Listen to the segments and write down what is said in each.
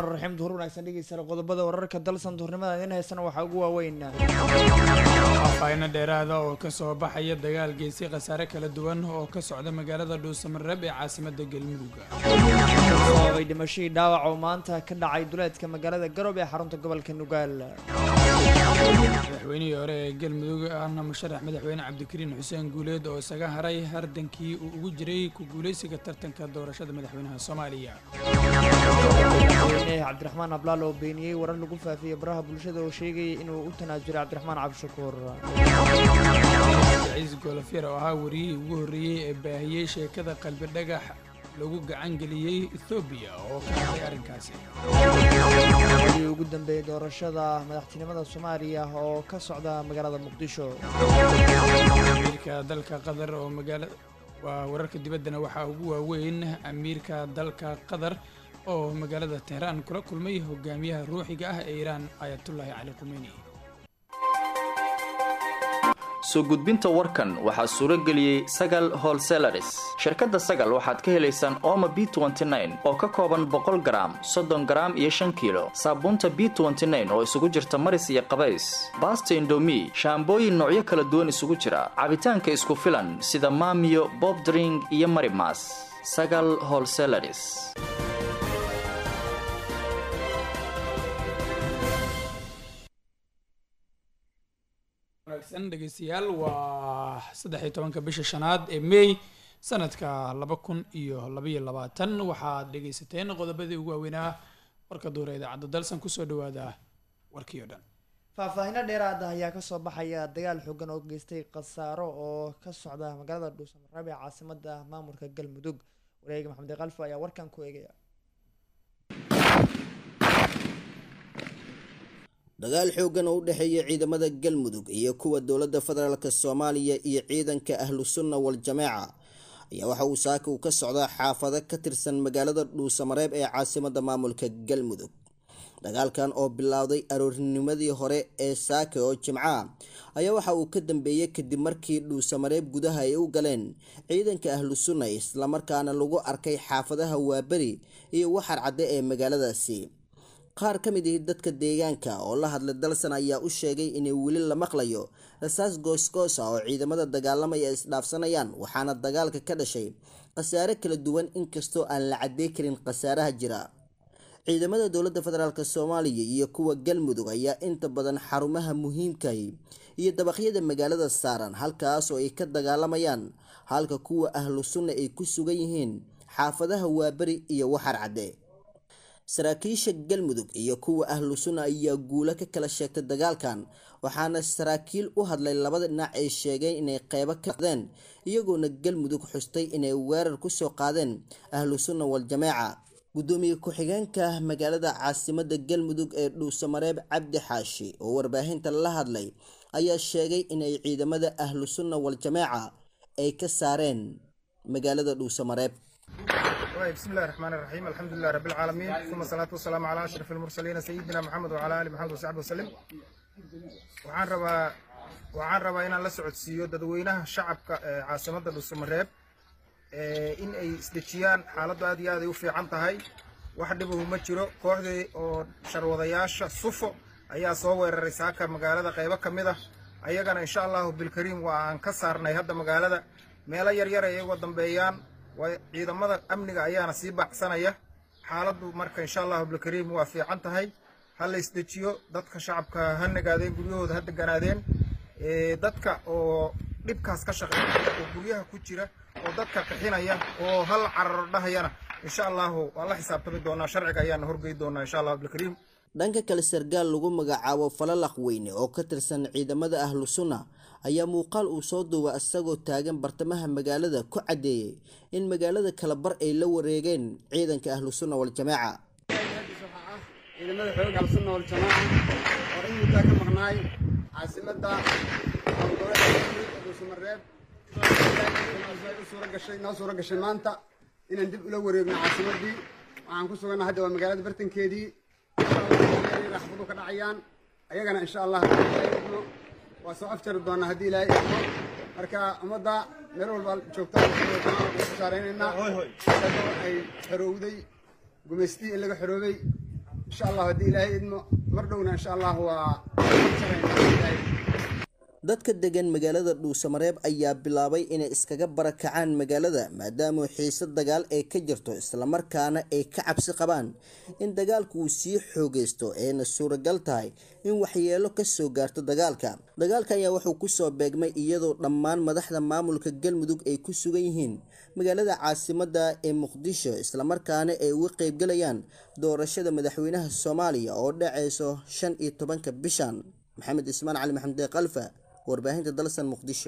raxmaan raxiim duhur wanaagsan dhegeysana qodobada wararka dalsan duhurnimada idin haysana waxaa ugu waaweyn faahfaahinno dheeraada oo ka soo baxaya dagaal geysay khasaare kala duwan oo ka socda magaalada dhuusamareeb ee caasimada galmudug sababay dhimashadii dhaawac oo maanta ka dhacay duleedka magaalada garob ee xarunta gobolka nugaal madaxweynihii hore ee galmudug ahna musharax madaxweyne cabdikariin xuseen guuleed oo isaga haray hardankii uu ugu jiray ku guuleysiga tartanka doorashada madaxweynaha soomaaliya madaxweyne cabdiraxmaan ablaal oo beeniyey warar lagu faafiyey baraha bulshada oo sheegayay inuu u tanaasulay cabdiraxmaan cabdishakuur ciis golofyar oo ahaa wariyihii ugu horreeyey ee baahiyey sheekada qalbi dhagax lagu gacan geliyey ethoobiya oo ka hadlay arrinkaasi adii ugu dambeeyey doorashada madaxtinimada soomaaliya oo ka socda magaalada muqdisho amiirka dalka qatar oo magaala waa wararka dibaddana waxaa ugu waaweyn amiirka dalka qatar oo magaalada tehraan kula kulmay hogaamiyaha ruuxiga ah ee iiraan aayatullaahi cali khumeyni soo gudbinta warkan waxaa suuro geliyey sagal holselaris shirkadda sagal waxaad ka helaysaan ooma b oo ka kooban boqol garaam soddon garaam iyo shan kiilo saabuunta b oo isugu jirta maris iyo qabays baasta indomi shaambooyin noocyo kala duwan isugu jira cabitaanka isku filan sida maamiyo bobdring iyo marimas sagal holselaris wanaagsan dhegeystayaal waa saddex iyo tobanka bisha shanaad ee may sanadka laba kun iyo labaiyo labaatan waxaad dhegeysateen qodobadii ugu waaweynaa warka duura idaacadda dalsan kusoo dhawaada warkii o dhan faahfaahino dheeraada ayaa kasoo baxaya dagaal xoogan oo geystay khasaaro oo ka socda magaalada dhuusamareeb ee caasimada maamulka galmudug wareega maxamed kalfo ayaa warkan ku eegaya dagaal xooggan oo u dhexeeya ciidamada galmudug iyo kuwa dowladda federaalk soomaaliya iyo ciidanka ahlu sunna wal-jamaaca ayaa waxa uu saaka uu ka socdaa xaafado ka tirsan magaalada dhuusamareeb ee caasimada maamulka galmudug dagaalkan oo bilowday aroornimadii hore ee saaka oo jimca ayaa waxa uu ka dambeeyey kadib markii dhuusamareeb gudaha ay u galeen ciidanka ahlu sunna islamarkaana lagu arkay xaafadaha waaberi iyo waxar cadde ee magaaladaasi qaar ka mid ihi dadka deegaanka oo la hadlay dalsan ayaa u sheegay inay weli la maqlayo rasaas goosgoosa oo ciidamada dagaalamaya isdhaafsanayaan waxaana dagaalka ka dhashay khasaare kala duwan inkastoo aan la cadey karin khasaaraha jira ciidamada dowladda federaalk soomaaliya iyo kuwa galmudug ayaa inta badan xarumaha muhiimkahi iyo dabaqyada magaalada saaran halkaas oo ay ka dagaalamayaan halka kuwa ahlu sunna ay ku sugan yihiin xaafadaha waaberi iyo waxar cadde saraakiisha galmudug iyo kuwa ahlu sunna ayaa guulo ka kala sheegtay dagaalkan waxaana saraakiil u hadlay labada dhinac ay sheegeen inay qeybo ka qadeen iyagoona galmudug xustay inay weerar kusoo qaadeen ahlu sunna wal-jamaaca gudoomiye ku-xigeenka magaalada caasimada galmudug ee dhuusamareeb cabdi xaashi oo warbaahinta la hadlay ayaa sheegay inay ciidamada ahlu sunna wal-jamaaca ay ka saareen magaalada dhuusamareeb بسم الله الرحمن الرحيم الحمد لله رب العالمين ثم الصلاة والسلام على أشرف المرسلين سيدنا محمد وعلى آله محمد وصحبه وسلم waxaan rabaa waxaan rabaa inaan la socodsiiyo dadweynaha shacabka ee caasimada dhuusamareeb in ay isdejiyaan xaaladdu aad iyo aad ay u fiican tahay wax dhibahu ma jiro kooxdii oo sharwadayaasha sufo ayaa soo weeraray saaka magaalada qaybo ka mid ah ayagana insha allahu bilkariim waa aan ka saarnay hadda magaalada meelo yaryar ay uga dambeeyaan ciidamada amniga ayaana sii baacsanaya xaaladdu marka insha allahu bilkariim waa fiican tahay ha la isdejiyo dadka shacabka ha nagaadeen guryahooda ha deganaadeen dadka oo dhibkaas ka shaqeeya oo guryaha ku jira oo dadka qixinaya oo hal cararo dhahayana insha allahu waan la xisaabtami doonaa sharciga ayaana horgey doonaa insha allahu bilkariim dhanka kale sargaal lagu magacaabo falalaq weyne oo ka tirsan ciidamada ahlu sunna ayaa muuqaal uu soo duuba isagoo taagan bartamaha magaalada ku caddeeyey in magaalada kala bar ay la wareegeen ciidanka ahlu sunna wal-jamaaca ciidamada xoogga ahlusunna wal-jamaaca oo in muddaa ka maqnaay caasimada gobolada dhuusamareeb u suura gashay noo suura gashay maanta inaan dib ula wareegno caasimadii waxaan ku suganna hadda waa magaalada bartankeedii raxbadu ka dhacayaan ayagana insha allah idmo waa soo afjari doonaa haddii ilaahay idmo marka ummadda meel walba joogta saaraynaynaa isagoo ay xorowday gumaystii in laga xoroobay insha allah haddii ilaahay idmo mar dhowna insha allah waa ilaahay dadka degan magaalada dhuusamareeb ayaa bilaabay inay iskaga barakacaan magaalada maadaama xiise dagaal ay ka jirto islamarkaana ay ka cabsi qabaan in dagaalku uu sii xoogeysto ayna suuragal tahay in waxyeelo kasoo gaarto dagaalka dagaalka ayaa wuxuu kusoo beegmay iyadoo dhammaan madaxda maamulka galmudug ay ku sugan yihiin magaalada caasimada ee muqdisho islamarkaana ay uga qeybgalayaan doorashada madaxweynaha soomaaliya oo dhaceyso shan iyo tobanka bishan maxamed ismaan cali maxamudee kalfa warbaahinta dalsan muqdisho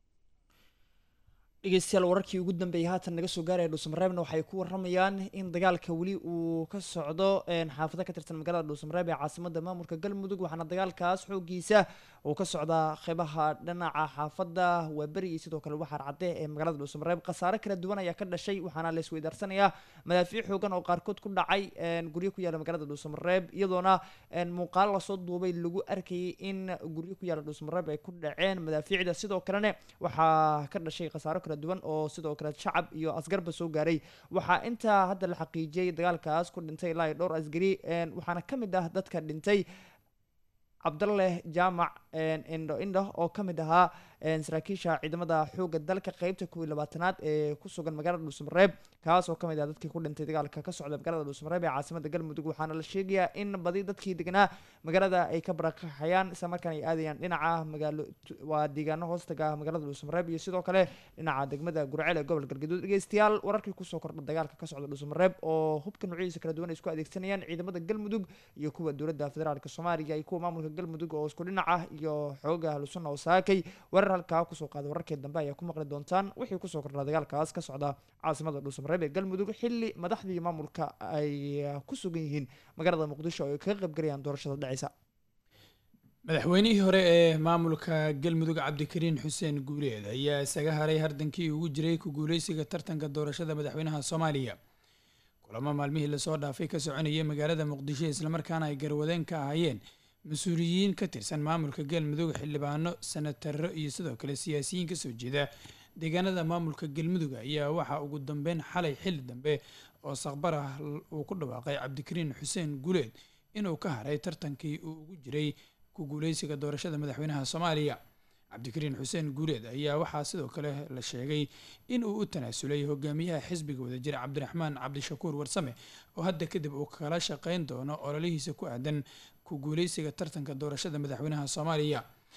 dhegeystayaal wararkii ugu dambeeyay haatan naga soo gaaraya dhuusamareebna waxay ku waramayaan in dagaalka weli uu ka socdo xaafado ka tirsan magaalada dhuusamareeb ee caasimada maamulka galmudug waxaana dagaalkaas xoogiisa uu ka socdaa qeybaha dhinaca xaafada waaberi iyo sidoo kale waxaar cadde ee magaalada dhuusamareeb khasaare kala duwan ayaa ka dhashay waxaana la isweydaarsanaya madaafiic xoogan oo qaarkood ku dhacay guryo ku yaala magaalada dhuusamareeb iyadoona muuqaal lasoo duubay lagu arkayay in guryo ku yaala dhuusamareeb ay ku dhaceen madaafiicda sidoo kalena waxaa ka dhashay khasaaro kala duwan oo sidoo kale shacab iyo asgarba soo gaaray waxaa intaa hadda la xaqiijiyey dagaalkaas ku dhintay ilaa iyo dhowr asgari waxaana ka mid ah dadka dhintay cabdalleh jaamac indho indho oo ka mid ahaa saraakiisha ciidamada xoogga dalka qeybta kuwii labaatanaad ee ku sugan magaalada dhuusamareeb kaas oo kamid ah dadkii ku dhintay dagaalka ka socda magaalada dhuusamareeb ee caasimada galmudug waxaana la sheegayaa in badi dadkii deganaa magaalada ay ka barakaxayaan isla markaan ay aadayaan dhinaca magaalo waa deegaano hoostaga magaalada dhuusamareeb iyo sidoo kale dhinaca degmada gurceel ee gobol galgaduud dhegeystayaal wararkii kusoo kordha dagaalka ka socda dhuusamareeb oo hubka noocyadiisa kala duwan ay isku adeegsanayaan ciidamada galmudug iyo kuwa dowladda federaalk soomaaliya iyo kuwa maamulka galmudug oo isku dhinac ah iyo xooga ahlusunna oo saakay warar halkaa kusoo qaada wararkii dambe ayaa ku maqli doontaan wixii kusoo kordhaa dagaalkaas ka socda caasimada dhuusamareeb ee galmudug xilli madaxdii maamulka ay ku sugan yihiin magaalada muqdisho oo ay kaga qaybgalayaan doorashada dhaceysa madaxweynihii hore ee maamulka galmudug cabdikariin xuseen guuleed ayaa isaga haray hardankii ugu jiray ku guuleysiga tartanka doorashada madaxweynaha soomaaliya kulamo maalmihii lasoo dhaafay ka soconayay magaalada muqdisho islamarkaana ay garwadeen ka ahaayeen mas-uuliyiin ka tirsan maamulka galmudug xildhibaano senataro iyo sidoo kale siyaasiyiin kasoo jeeda deegaanada maamulka galmudug ayaa waxaa ugu dambeyn xalay xilli dambe oo saqbar ah uu ku dhawaaqay cabdikariin xuseen guuleed inuu ka haray tartankii uu ugu jiray ku guuleysiga doorashada madaxweynaha soomaaliya cabdikariin xuseen guuleed ayaa waxaa sidoo kale la sheegay in uu u tanaasulay hogaamiyaha xisbiga wadajir cabdiraxmaan cabdishakuur warsame oo hadda kadib uu kala shaqeyn doono ololihiisa ku aadan ku guuleysiga tartanka doorashada madaxweynaha soomaaliya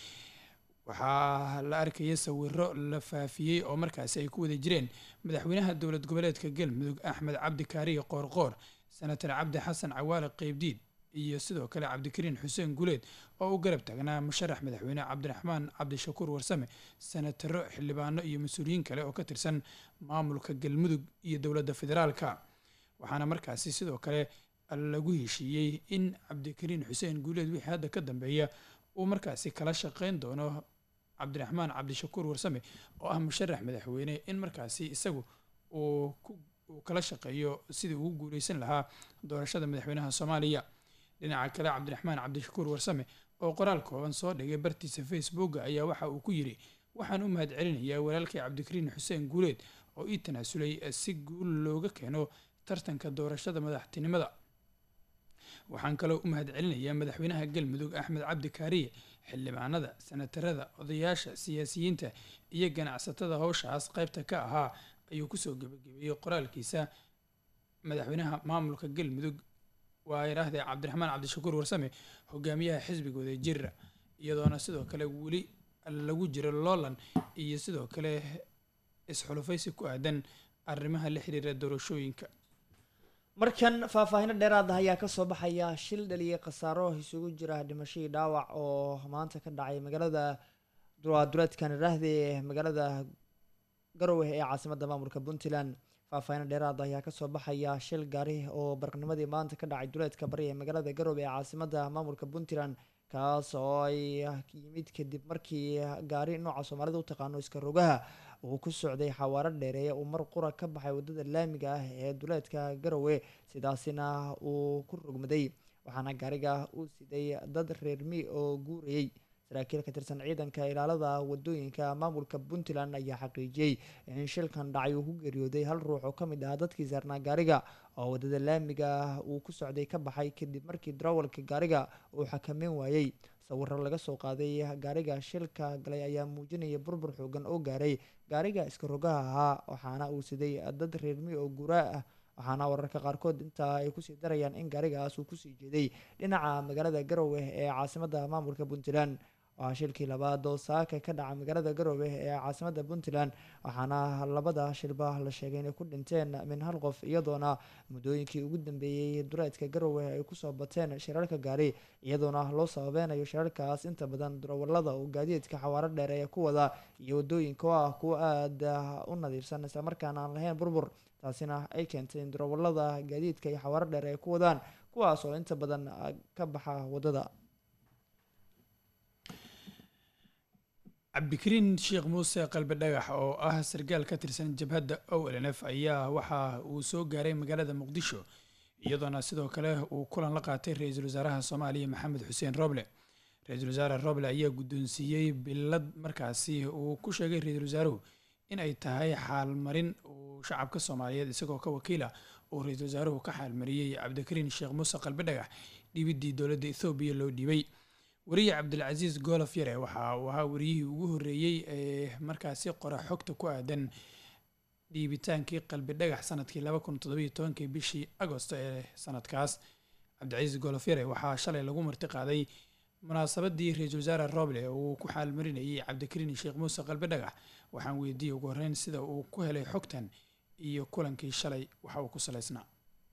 waxaa la arkaya sawiro la faafiyey oo markaasi ay ku wada jireen madaxweynaha dowlad goboleedka galmudug axmed cabdi kaariye qoorqoor senatar cabdi xasan cawaale qeybdiid iyo sidoo kale cabdikariin xuseen guuleed oo u garab taagnaa musharax madaxweyne cabdiraxmaan cabdishakuur warsame senataro xildhibaano iyo mas-uuliyiin kale oo ka tirsan maamulka galmudug iyo dowladda federaalka waxaana markaasi sidoo kale lagu heshiiyey in cabdikariin xuseen guuleed wixii hadda ka dambeeya uu markaasi kala shaqeyn doono cabdiraxmaan cabdishakuur warsame oo ah musharax madaxweyne in markaasi isagu uu kala shaqeeyo sidii ugu guuleysan lahaa doorashada madaxweynaha soomaaliya dhinaca kale cabdiraxmaan cabdishakuur warsame oo qoraal kooban soo dhigay bartiisa facebooka ayaa waxa uu ku yidhi waxaan u mahad celinayaa walaalkay cabdikariin xuseen guuleed oo ii tanaasulay si guul looga keeno tartanka doorashada madaxtinimada waxaan kaloo u mahad celinayaa madaxweynaha galmudug axmed cabdi kaariye xildhibaanada senatarada odayaasha siyaasiyiinta iyo ganacsatada howshaas qaybta ka ahaa ayuu kusoo gebagabeeyey qoraalkiisa madaxweynaha maamulka galmudug waa yidhaahdee cabdiraxmaan cabdishakuur warsame hogaamiyaha xisbiga wadajira iyadoona sidoo kale weli lagu jiro loolan iyo sidoo kale isxulufaysi ku aadan arrimaha la xiriira doorashooyinka markan faahfaahino dheeraada ayaa kasoo baxaya shil dhaliyay khasaaro isugu jira dhimashadii dhaawac oo maanta ka dhacay magaalada duleedkan iraahde magaalada garowe ee caasimada maamulka puntland faahfaahino dheeraada ayaa kasoo baxaya shil gaari oo barqnimadii maanta ka dhacay duleedka bari ee magaalada garowe ee caasimada maamulka puntland kaas oo ay yimid kadib markii gaari nooca soomaalida u taqaano iska rogaha uu ku socday xawaaro dheereeye uu mar qura ka baxay wadada laamiga ah ee duleedka garowe sidaasina uu ku rogmaday waxaana gaariga uu siday dad reermi oo guurayay saraakiil ka tirsan ciidanka ilaalada wadooyinka maamulka puntland ayaa xaqiijiyey in shilkan dhacay uu ku geeriyooday hal ruux oo kamid ahaa dadkii saarnaa gaariga oo wadada laamiga uu ku socday ka baxay kadib markii darawalka gaariga uu xakameyn waayey sawiro laga soo qaaday gaariga shilka galay ayaa muujinaya burbur xoogan oo gaaray gaariga iska rogaha ahaa waxaana uu siday dad reermi oo guraa ah waxaana wararka qaarkood intaa ay kusii darayaan in gaarigaas uu kusii jeeday dhinaca magaalada garowe ee caasimada maamulka puntland waa shilkii labaad oo saaka ka dhaca magaalada garowe ee caasimada puntland waxaana labada shilba la sheegay inay ku dhinteen min hal qof iyadoona muddooyinkii ugu dambeeyey dureedka garowe ay kusoo bateen shirarka gaari iyadoona loo sababeynayo shirarkaas inta badan darawalada oo gaadiidka xawaaro dheer ee ku wada iyo wadooyinka oo ah kuwa aada u nadiifsan islamarkaana aan lahayn burbur taasina ay keentay in darawalada gaadiidka iyo xawaaro dheer ay ku wadaan kuwaas oo inta badan ka baxa wadada cabdikariin sheekh muuse qalbi dhagax oo ah sarkaal ka tirsan jabhadda o l n f ayaa waxa uu soo gaaray magaalada muqdisho iyadoona sidoo kale uu kulan la qaatay ra-iisul wasaaraha soomaaliya maxamed xuseen roble ra-iisul wasaare roble ayaa guddoonsiiyey bilad markaasi uu ku sheegay ra-iisul wasaaruhu in ay tahay xaalmarin uu shacabka soomaaliyeed isagoo ka wakiila uu ra-iisul wasaaruhu ka xaalmariyey cabdikariin sheekh muuse qalbi dhagax dhiibidii dowladda ethoobiya loo dhiibay wariye cabdilcasiis goolof yare waxa uu ahaa wariyihii ugu horreeyey ee markaasi qora xogta ku aadan dhiibitaankii qalbi dhagax sanadkii laba kun toddobiyo tobankii bishii agosto ee sanadkaas cabdilcasiis goolof yare waxaa shalay lagu marti qaaday munaasabadii ra-iisul wasaare roble uu ku xaalmarinayay cabdikariin sheekh muuse qalbi dhagax waxaan weydiiyey ugu horreyn sida uu ku helay xogtan iyo kulankii shalay waxa uu ku salaysnaa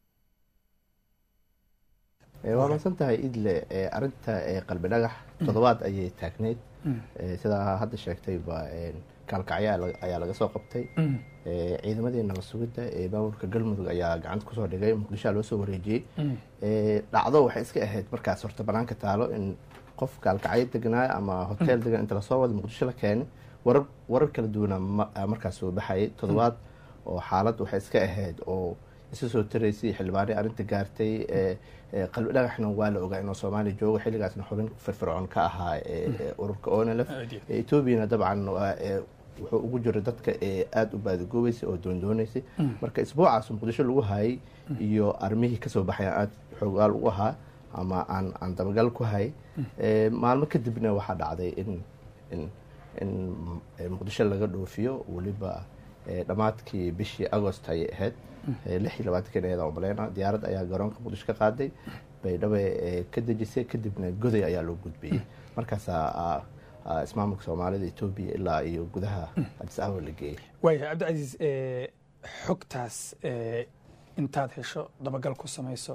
waa maadsan tahay idle arinta qalbi dhagax toddobaad ayay taagneyd sidaa hadda sheegtayba kaalkacyo ayaa laga soo qabtay ciidamadii nabad sugidda ee maamulka galmudug ayaa gacanta kusoo dhigay muqdishoa loo soo wareejiyey dhacdo waxay iska ahayd markaas horta banaanka taalo in qof kaalkacyo degnaayo ama hotel degan inta lasoo wada muqdisho la keenay warar warar kala duwana markaas soo baxayay toddobaad oo xaalad waxay iska ahayd oo isa soo taraysay xildhibaanay arrinta gaartay qalbi dhagaxna waa la ogaa inuu soomaaliya joogo xilligaasna xubin firfircoon ka ahaa ururka onlf etoobiyana dabcan wuxuu ugu jiray dadka aada u baadagoobeysay oo doondooneysay marka isbuucaas muqdisho lagu hayay iyo armihii kasoo baxay aada xoogaal u ahaa ama aan aan dabagal ku hayay maalmo kadibna waxaa dhacday in in in muqdisho laga dhoofiyo weliba dhammaadkii bishii agost ayay ahayd lix iyo labaatankan ayada umaleyna diyaarad ayaa garoonka muqdisho ka qaaday baydhabo ka dejisay kadibna goday ayaa loo gudbiyey markaasaa ismaamulka soomaalida etoobiya ilaa iyo gudaha adis ababa la geeyey waaya cabdicasiis xogtaas intaad hesho dabagal ku samayso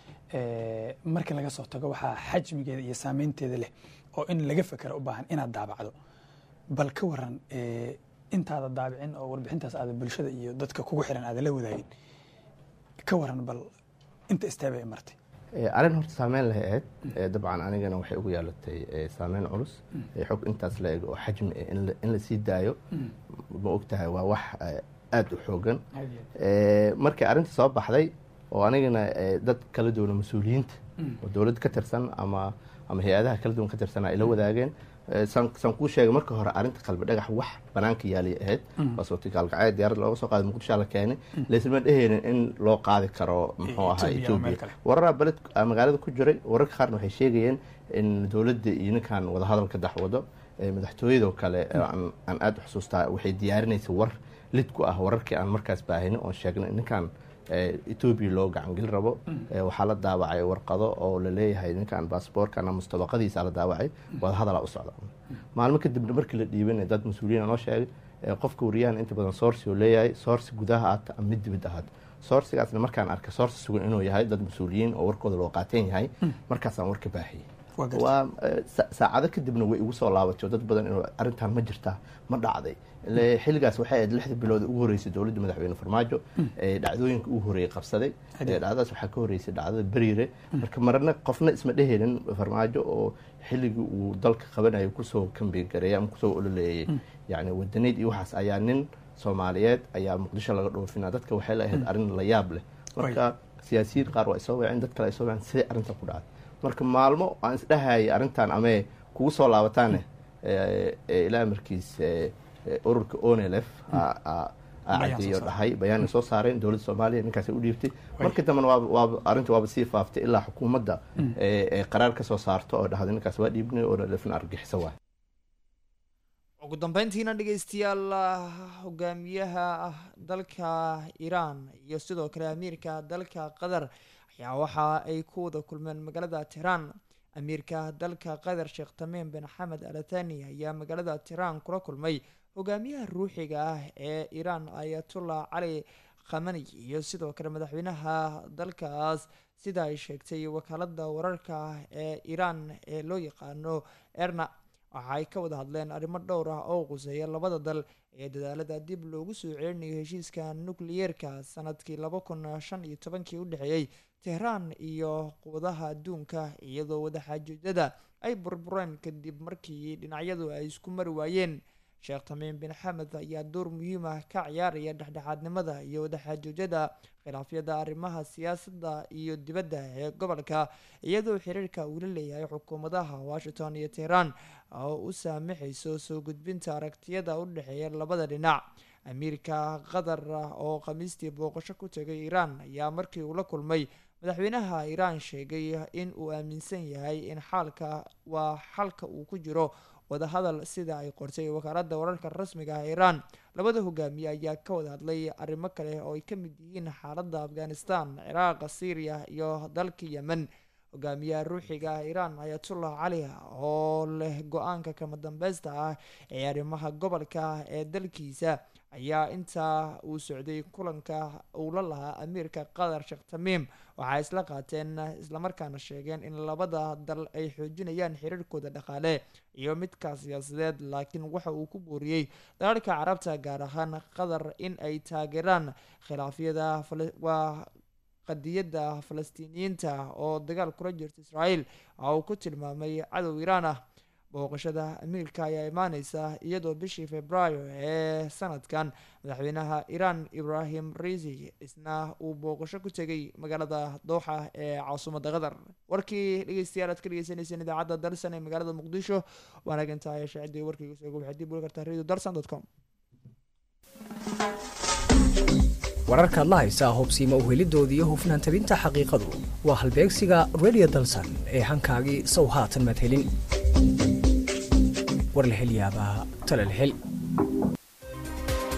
markii laga soo tago waxaa xajmigeeda iyo saameynteeda leh oo in laga fekera u baahan inaad daabacdo bal ka waran intaada daabicin oo warbixintaas aada bulshada iyo dadka kugu xiran aada la wadaagin ka waran bal inta isteeba ay martay arrin horta saameyn leh ahayd dabcan anigana waxay ugu yeelatay saameyn culus xog intaas la eg oo xajmi in la sii daayo ma ogtahay waa wax aada u xoogan markii arrinta soo baxday oo anigana dad kala duwana mas-uuliyiinta oo dowladda ka tirsan ama ama hay-adaha kala duwan ka tirsan ay la wadaageen saan kuu sheegay marka hore arrinta qalbi dhagax wax banaanka yaalay ahayd waasoti kaalkacyo diyaarad looga soo qaaday muqdishoa la keenay laysma dheheynin in loo qaadi karo muxuu ahaa etoobiya wararaa beled magaalada ku jiray wararka qaarna waxay sheegayeen in dowladda iyo ninkan wadahadal ka daxwado madaxtooyadoo kale aan aada u xusuustaa waxay diyaarinaysay war lid ku ah wararkii aan markaas baahinin oon sheegnay ninkan etoobiya loo gacangeli rabo waxaa la daawacay warqado oo laleeyahay ninkan baasboorkan ama mustabaqadiisa la daawacay wadahadalaa u socda maalmo kadibna markii la dhiibanay dad mas-uuliyiin noo sheegay qofka wariyahan inta badan sourci uu leeyahay sourci gudaha aata ama mid dibid ahaad sourcigaasna markaan arkay sourci sugan inuu yahay dad mas-uuliyiin oo warkooda loo qaateen yahay markaasaan warka baahiyey waa saacado kadibna way igu soo laabatay oo dad badan inuu arrintan ma jirtaa ma dhacday xilligaas waxay ahayd lixda bilood ugu horeysay dowladda madaxweyne farmaajo ee dhacdooyinka ugu horeeyey qabsaday dhacdadaas waxaa ka horeysay dhacdada beriire marka marna qofna isma dheheynin farmaajo oo xilligii uu dalka qabanayo kusoo kambigareeyay ama kusoo ololeeyay yani wadanayd iyo waxaas ayaa nin soomaaliyeed ayaa muqdisho laga dhoofina dadka waxay la ahayd arrin la yaab leh marka siyaasiyiin qaar waa isoo waceen dad kale ay soo waceen sidee arrintan ku dhacday marka maalmo aan isdhahayay arrintan amee kugu soo laabataane ilaa markiis ururka onlf cadeeyo dhahay bayaana soo saareen dowladda soomaaliya ninkaas u dhiibtay markii dambena waaba arrinta waaba sii faaftay ilaa xukuumadda ee qaraar ka soo saarto oo dhahday ninkaas waa dhiibnay onlfna argixisa waay ugu dambeyntiina dhegeystayaal hogaamiyaha dalka iiraan iyo sidoo kale amiirka dalka qatar ayaa waxa ay ku wada kulmeen magaalada tehraan amiirka dalka qatar sheekh tamiim bin xamed al athani ayaa magaalada tehraan kula kulmay hogaamiyaha ruuxiga ah ee iiraan ayatullah cali khamani iyo sidoo kale madaxweynaha dalkaas sida ay sheegtay wakaalada wararka ee iiraan ee loo yaqaano erna waxa ay ka wada hadleen arrimo dhowr ah oo quseeya labada dal ee dadaalada dib loogu soo celinayo heshiiska nukliyeerka sanadkii laba kun shan iyo tobankii u dhexeeyey tehraan iyo quwadaha adduunka iyadoo wadaxaajoojyada ay burbureen kadib markii dhinacyadu ay isku mari waayeen sheekh tamiim bin xamed ayaa door muhiim ah ka ciyaaraya dhexdhexaadnimada iyo wadaxaajoojyada khilaafyada arrimaha siyaasadda iyo dibadda ee gobolka iyadoo xiriirka uu la leeyahay xukuumadaha washington iyo tehraan oo u saamixayso soo gudbinta aragtiyada u dhexeeya labada dhinac amiirka qatar oo khamiistii booqasho ku tegay iiraan ayaa markii uu la kulmay madaxweynaha iiraan sheegay in uu aaminsan yahay in xaalka waa xalka uu ku jiro wadahadal sida ay qortay wakaalada wararka rasmiga ah iiraan labada hogaamiye ayaa ka wada hadlay arrimo kale oo ay ka mid yihiin xaaladda afghanistan ciraaq syriya iyo dalka yemen hogaamiyaha ruuxiga ah iiraan ayatullah cali oo leh go-aanka kama dambeysta ah ee arrimaha gobolka ee dalkiisa ayaa intaa uu socday kulanka uu la lahaa amiirka qatar sheekh tamiim waxaa isla qaateen islamarkaana sheegeen in labada dal ay xoojinayaan xiriirkooda dhaqaale iyo midka siyaasadeed laakiin waxa uu ku booriyey dalalka carabta gaar ahaan qatar in ay taageeraan khilaafyada waa qadiyadda falastiiniyiinta oo dagaal kula jirta israa'iil waxa uu ku tilmaamay cadow iiraan ah booqashada amiirka ayaa imaaneysa iyadoo bishii februaayo ee sanadkan madaxweynaha iiraan ibrahim riisi isna uu booqasho ku tegay magaalada dooxa ee caasimadda qatar warkii dhegeystayaal aad ka dhegeysaneyseen idaacadda dalsan ee magaalada muqdisho waanagintaa yeesha ciddii warkayga soo waxaad dib uli kartaa radio dalsan dot com wararkaad la haysaa hubsiima uhelidooda iyo hufnaan tabinta xaqiiqadu waa halbeegsiga radio dalsan ee hankaagii sow haatan madhelin war la hel yaabaa tale la hel